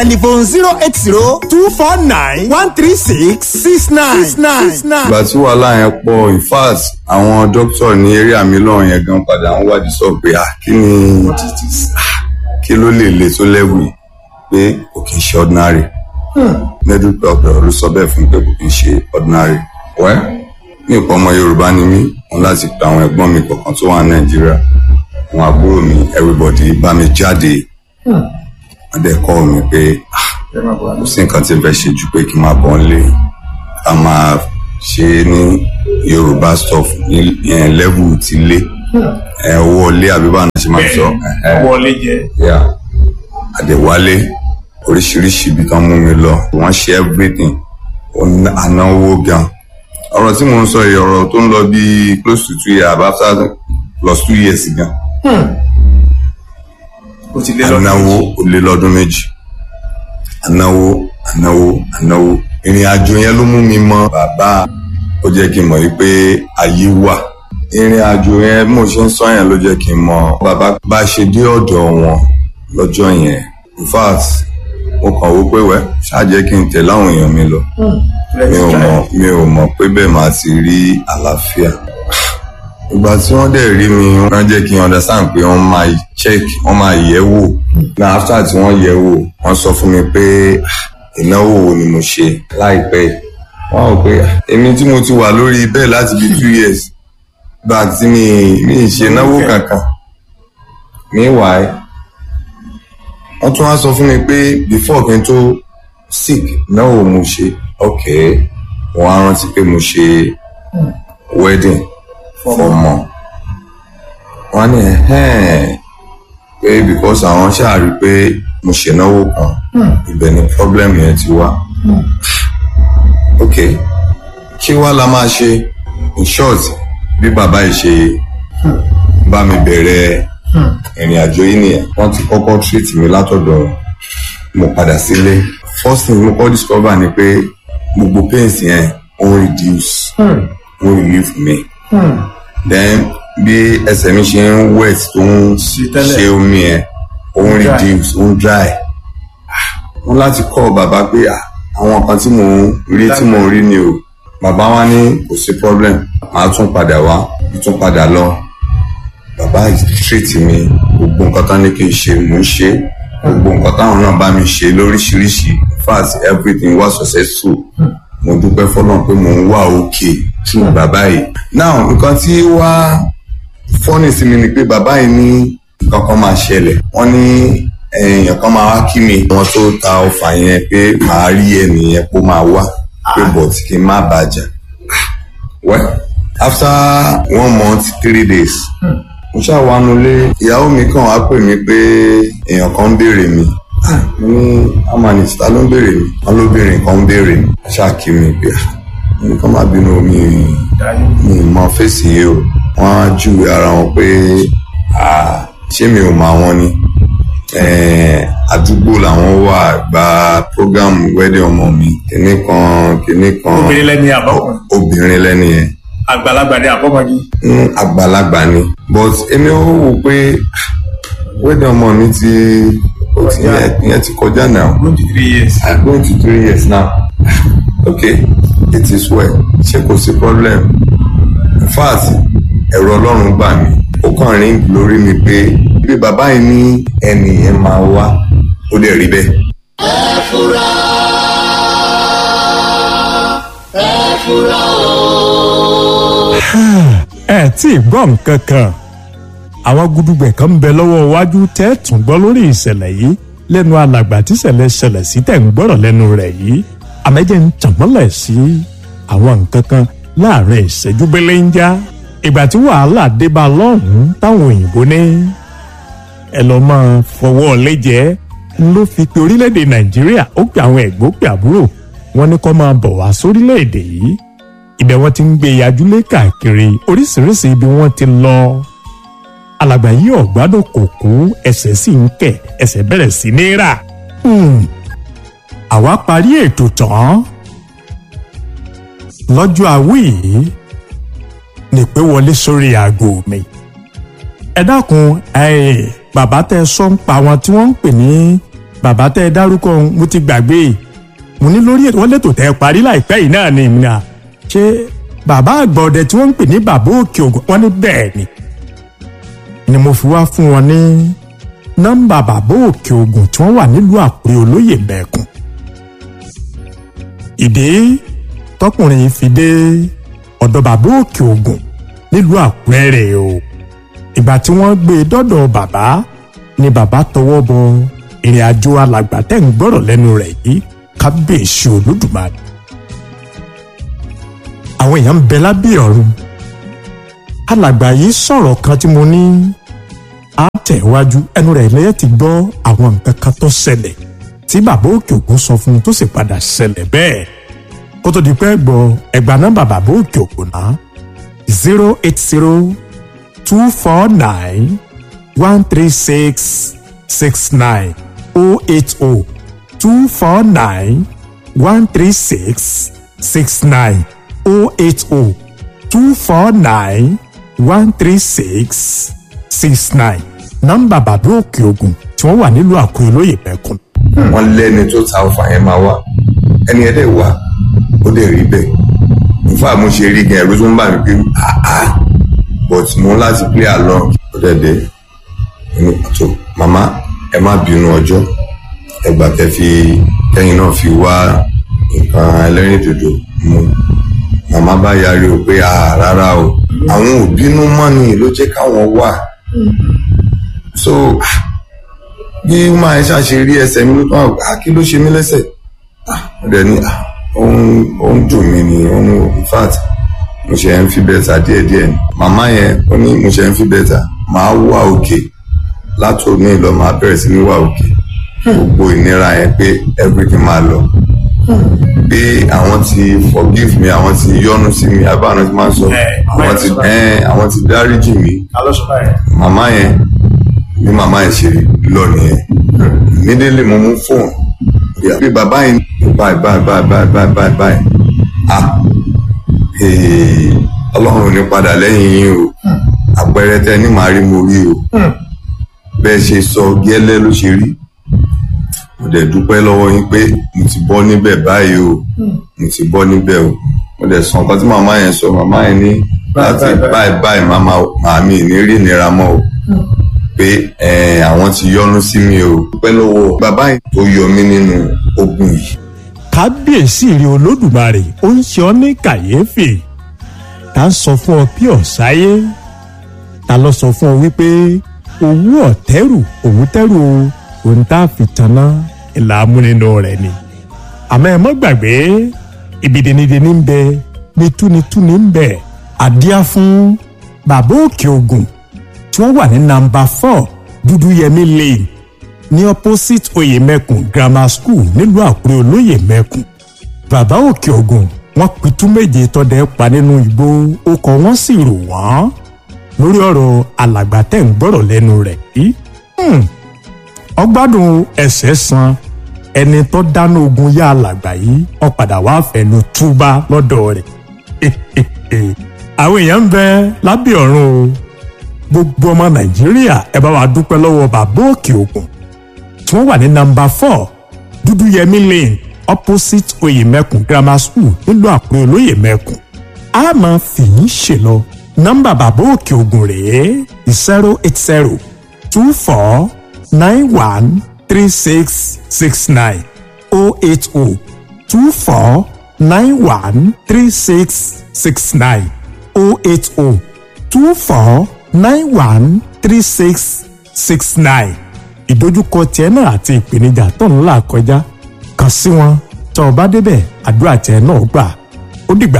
telephone zero eight zero two four nine one three six six nine six nine. ìgbà tí wàhálà yẹn pọ̀ in fact àwọn dókítà ní eré àmì lọ́rùn yẹn gan padà ń wádìí sọ pé ah kí ni ah, kí ló lè le tó lẹ́wù yìí pé kò kì í ṣe ordinary medical doctor ló sọ bẹ́ẹ̀ fún mi pé kò kì í ṣe ordinary wẹ́ ní ìpọ̀ ọmọ yorùbá ni mí wọn láti pe àwọn ẹ̀gbọ́n mi kọ̀ọ̀kan tó wà ní nàìjíríà àwọn àbúrò mi everybody bá mi jáde wọ́n dẹ̀ kọ́ mi pé ah kò sí nǹkan tí n fẹ́ ṣe ju pé kí n máa bọ̀ nílé ká máa ṣe é ní yorùbá stuff ní yẹn level ti lé ẹ owó ilé àbí báwọn ṣe máa sọ ẹhẹ wọlé jẹ. yà àdèwálé oríṣiríṣi ibi tán mú mi lọ wọ́n ṣe everything ó ná- ànáwó gan ọ̀rọ̀ tí mò ń sọ yìí ọ̀rọ̀ tó ń lọ bí close to two years after plus two years gan o ti lé lọ́dún ànáwó méjì. ó lé lọ́dún méjì ànáwó ànáwó ànáwó ìrìn àjò yẹn ló mú mi mọ bàbá ó jẹ́ kí n mọ̀ wípé ayé wà ìrìn àjò yẹn bí mo ṣe ń sọ yẹn ló jẹ́ kí n mọ̀ bàbá bá ṣe dé ọ̀dọ̀ wọn lọ́jọ́ yẹn in fact mo kàn wó pé wẹ́ ṣáà jẹ́ kí n tẹ̀lé àwọn èèyàn mi lọ mi ò mọ̀ mi ò mọ̀ pé bẹ́ẹ̀ máa ti rí àlàáfíà ìgbà tí wọ́n dẹ̀ rí mi wọ́n jẹ́ kí n understand pé wọ́n máa check wọ́n máa yẹ̀ wò na after tí wọ́n yẹ̀ wò wọ́n sọ fún mi pé "Ah, ìnáwó wo ni mo ṣe láìpẹ́ yìí." wọ́n rò pé "Ah, èmi tí mo ti wà lórí bẹ́ẹ̀ láti bí two years gba tí mi mi ì ṣe náwó kankan meanwhile wọ́n tún wá sọ fún mi pé before kí n tó sick náwó mo ṣe ok wọ́n á rántí pé mo ṣe wedding fọmọ wọ́n ní ẹ̀hẹ́n pé because àwọn ṣáà rí i pé mo ṣènáwó kan ibẹ̀ ni problem yẹn ti wá ok kí wá la máa ṣe in short bí bàbá yìí ṣe bá mi bẹ̀rẹ̀ ìrìn àjò yìí nìyẹn wọ́n ti kọ́kọ́ treat mi látọ̀dọ̀ wọn mo padà sílé first thing mo kọ́ discover ni pé gbogbo pains yẹn ó ń reduce ó ń relieve mi then bí ẹsẹ̀ mi ṣe ń wet tó ń tẹ́lẹ̀. ṣe omi yẹn ó ń Dry. reduce ó ń dry wọ́n láti kọ́ bàbá pé ah, àwọn kan tí mò ń rí tí mò ń rí ni o bàbá wa ní kò sí problem màá tún padà wá mo tún padà lọ bàbá yìí treat mi gbogbo nǹkan tán ní kí n ṣe mò ń ṣe gbogbo nǹkan táwọn náà bá mi ṣe lóríṣiríṣi in fact everything was successful mo dúpẹ́ fọ́nà pé mò ń wà òkè through bàbá yìí now nǹkan tí wá fọ́nì sí mi ni pé bàbá yìí ní nǹkan kan máa ṣẹlẹ̀ wọ́n ní èèyàn kan máa wá kí mi wọn tó ta ọfà yẹn pé màá rí ẹnìyẹn kó máa wá pé but kí n má bàjẹ́ well after one month three days mo ṣàwánu lé ìyàwó mi kàn wá pè mí pé èèyàn kan ń béèrè mi Ah, mo ní amanisi ta ló ń béèrè mi wọn lóbìnrin kan ń béèrè mi ṣáàkì mi pé ah, nǹkan má bínú mi mi mọ fèsì yìí o wọn á júwe ara wọn pé ah, ṣé mi ò mọ àwọn ni Eh, àdúgbò làwọn wà gba program wedding ọmọ mi kìnnì kan kìnnì kan obìnrin lẹni àbọ̀kùn obìnrin lẹ́ni yẹn àgbàlagbà ni àbọ̀mọdé. mm, àgbàlagbà ni but èmi ò wò pé ah, wedding ọmọ mi ti ó ti yẹ ìyẹn ti kọjá now twenty three years. i'm going to three years now okay it is well ṣé kò sí problem in fact ẹ̀rọ ọlọ́run gbà mí ó kàn rí lórí mi pé bí bàbá yìí ní ẹnì yẹn máa wá ó dẹ̀ rí bẹ́ẹ̀. ẹ tí ì gbọ́ nǹkan kan àwọn gudugbẹ̀ kan ń bẹ lọ́wọ́ iwájú tẹ́ ẹ tún gbọ́ lórí ìṣẹ̀lẹ̀ yìí lẹ́nu alàgbà tíṣẹ̀lẹ̀ ṣẹlẹ̀ sí tẹ̀ ń gbọ́rọ̀ lẹ́nu rẹ̀ yìí àmẹ́jẹ̀ ń tànmọ́lẹ̀ sí àwọn nǹkan kan láàrin ìṣẹ́jú belenja ìgbà tí wàhálà dé bá lọ́hùn-ún táwọn òyìnbó ní ẹ lọ́ máa fọwọ́ lẹ́jẹ̀ẹ́ ló fi pe orílẹ̀-èdè nàìjíríà ó pe àwọn ẹ̀gbọ́n pé àbúrò wọn ní kó máa bọ̀ wá sórílẹ̀-èdè yìí ibẹ̀ wọ́n ti ń gbé yajúlé káàkiri oríṣiríṣi ibi wọ́n ti lọ. alàgbà yìí ọ̀gbádùn kò kú ẹsẹ̀ sì ń kẹ̀ ẹsẹ̀ bẹ̀rẹ̀ sí ní rà. Hmm. àwa parí ètò tán. lọ́jọ́ àwí yìí ní pé wọlé sórí aago mi. ẹ dákun ẹ bàbá tẹ sọ ń pa àwọn tí wọ́n ń pè ní bàbá tẹ́ ẹ dárúkọ òun mo ti gbàgbé mo ní lórí ètò wọn lẹ́tò tẹ́ ẹ parí láìpẹ́ yìí náà ni ìmìnira ṣé bàbá àgbà ọdẹ tí wọ́n ń pè ní bàbá òkè ògùn wọ́n ní bẹ́ẹ̀ ni ni mo fi wá fún wọn ní nọ́mbà bàbá òkè ògùn tí wọ́n wà nílùú àkúrẹ́ olóyè mẹ́kùn ìdí tọkùnrin yìí fi dé ọ̀dọ̀ bàbá òkè ògùn nílùú àkúrẹ́ rẹ̀ o ìgbà tí wọ́n gbé e dọ́dọ̀ bàbá ni bàbá tọwọ́ bọ ìrìn àjò alàgbà tẹ́ ń gbọ́rọ̀ lẹ́nu rẹ̀ yìí kábíyèsí olódùmarè àwọn èèyàn ń bẹ lábẹ́ ọ̀run alàgbà yìí sọ̀rọ̀ kan tí mo ní á tẹ̀wájú ẹnu rẹ̀ lẹ́yìn ti gbọ́ àwọn nǹkan kan tó ṣẹlẹ̀ tí bàbá òkè ògùn sọ fún un tó sì padà ṣẹlẹ̀ bẹ́ẹ̀ kó tó di pé gbọ́ ẹgbàá nọ́mbà bàbá òkè ògùn náà zero eight zero two four nine one three six six nine oh eight oh two four nine one three six six nine oh eight oh two four nine one three six six nine nọ́mbà bàbá òkè ògùn tí wọ́n wà nílùú àkúrẹ́ lóye mẹ́kùn. wọ́n lẹ́ni tó ta ọfà yẹn máa wá ẹni ẹ̀dẹ̀ wá ó dẹ̀ rí bẹ́ẹ̀ nífà mo ṣe rí gan ẹ̀rú tó ń bà mí pé àá but mo láti play along ó dẹ̀ dé ní pàtó màmá ẹ má bínú ọjọ́ ẹgbà tẹ fi kẹ́yìn náà fi wá nǹkan ẹlẹ́rìndòdò mu màmá bá yarí o pé àá rárá o àwọn ò bínú mọ́ ni ló jẹ́ káwọn wà so bí máa ń ṣàṣe rí ẹsẹ̀ mi ló tán àgbà kí ló ṣe mí lẹ́sẹ̀ ó dẹ̀ ní ó ń dùn mí ni ó ń in fact mo ṣe ń fi bẹ́tà díẹ̀díẹ̀ ni màmá yẹn ó ní mo ṣe ń fi bẹ́tà màá wà òkè látòní lọ màá bẹ̀rẹ̀ sí ní wà òkè gbogbo ìnira yẹn pé everything máa lọ pé àwọn ti forgive me àwọn ti yọ́nú sí mi abáwọn ti máa ń sọ àwọn ti àwọn ti dáríjì mi alọ́sọ̀bá yẹn. màmá yẹn bí màmá yẹn ṣe lọ nìyẹn nídélé mo mú fóònù ìyá bí bàbá yẹn báyìí báyìí báyìí báyìí báyìí báyìí báyìí ah ee, ọlọ́run ò ní padà lẹ́yìn yín o àpẹẹrẹ tẹ ní màá rí mo rí o bẹ́ẹ̀ ṣe sọ gẹ́lẹ́ ló ṣe rí mo dẹ̀ dúpẹ́ lọ́wọ́ yín pé mo ti bọ́ níbẹ̀ báyìí o mo ti bọ́ níbẹ̀ o mo dẹ̀ sọ nǹkan tí màmá yẹn sọ màmá yẹn ní láti báyìí báyìí màmá màmí ní rí ìnira mọ́ o pé eh, àwọn ti yọ́nú sí mi o dúpẹ́ lọ́wọ́ bàbá yẹn tó yọ mí nínú ogun yìí kábíyèsí rí olódùmarè ó ń ṣe ọ ní kàyéfì tá ń sọ fún ọ bí ọ̀sáyé ta ló sọ fún ọ wípé owó ọ̀tẹ́rù òun tẹ́rù o òun tá a fi tanná ìlà amúnínú rẹ̀ ni àmọ́ ẹ mọ́ gbàgbé ibidinidini ń bẹ nítúnitúni ń bẹ àdíá fún bàbá òkè ògùn tí wọ́n wà ní nàmbà four dúdúyẹmí lane ní opposite oyèmẹkùn grammar school nílùú àkúrẹ́ olóyè mẹkùn bàbá òkè ògùn wọ́n pitú méje tọdẹ pa nínú igbó ọkọ̀ wọn sì rò wọ́n lórí ọ̀rọ̀ alàgbà tẹ́ ń gbọ́rọ̀ lẹ́nu rẹ̀ yìí Hmm. ọgbádùn ẹsẹ̀ san ẹni tó dáná ogun yá alàgbà yìí ó padà wá fẹnu túbá lọ́dọ̀ rẹ̀ àwọn èèyàn ń bẹ lábẹ́ ọ̀run o gbogbo ọmọ nàìjíríà ẹ bá wa dúpẹ́ lọ́wọ́ bàbá òkè ògùn tí wọ́n wà ní nọ́mbà four dúdúyẹmí lane opposite oyèmẹkùn grammar school nílùú àkúrẹ́ olóyèmẹkùn a máa fi yín ṣe lọ nọ́mbà bàbá òkè ògùn rèé zero eight zero two four nine one three six six nine oh eight oh two four nine one three six six nine oh eight oh two four nine one three six six nine ìdojúkọ tiẹ̀ náà àti ìpèníjà tó ń là kọjá kàn sí wọn tó o bá débẹ̀ àdúrà tiẹ̀ náà gbà ó dìgbà